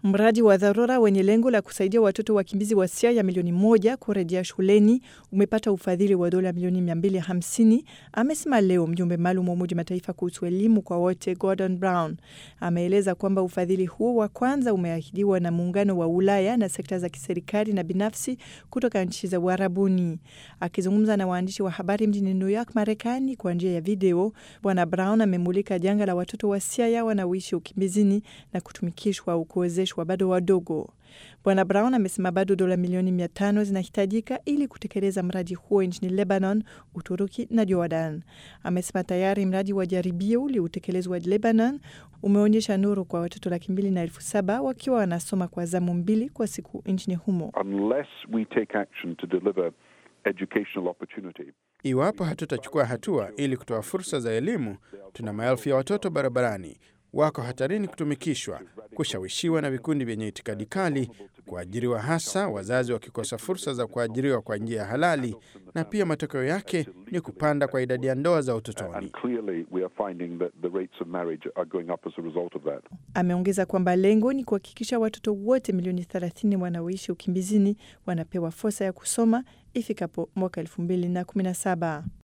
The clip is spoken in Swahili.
Mradi wa dharura wenye lengo la kusaidia watoto wakimbizi wa Siria milioni moja kurejea shuleni umepata ufadhili wa dola milioni 250, amesema leo mjumbe maalum wa Umoja Mataifa kuhusu elimu kwa wote Gordon Brown. Ameeleza kwamba ufadhili huo wa kwanza umeahidiwa na Muungano wa Ulaya na sekta za kiserikali na binafsi kutoka nchi za Uarabuni. Akizungumza na waandishi wa habari mjini New York, Marekani, kwa njia ya video, Bwana Brown amemulika janga la watoto wa Siria wanaoishi ukimbizini na kutumikishwa au kuwezeshwa bado wadogo. Bwana Brown amesema bado dola milioni mia tano zinahitajika ili kutekeleza mradi huo nchini Lebanon, Uturuki na Jordan. Amesema tayari mradi wa jaribio uliotekelezwa Lebanon umeonyesha nuru kwa watoto laki mbili na elfu saba wakiwa wanasoma kwa zamu mbili kwa siku nchini humo. Unless we take action to deliver educational opportunity. Iwapo hatutachukua hatua ili kutoa fursa za elimu, tuna maelfu ya watoto barabarani wako hatarini kutumikishwa, kushawishiwa na vikundi vyenye itikadi kali, kuajiriwa, hasa wazazi wakikosa fursa za kuajiriwa kwa njia ya halali, na pia matokeo yake ni kupanda kwa idadi ya ndoa za utotoni. Ameongeza kwamba lengo ni kuhakikisha watoto wote milioni 30 wanaoishi ukimbizini wanapewa fursa ya kusoma ifikapo mwaka 2017.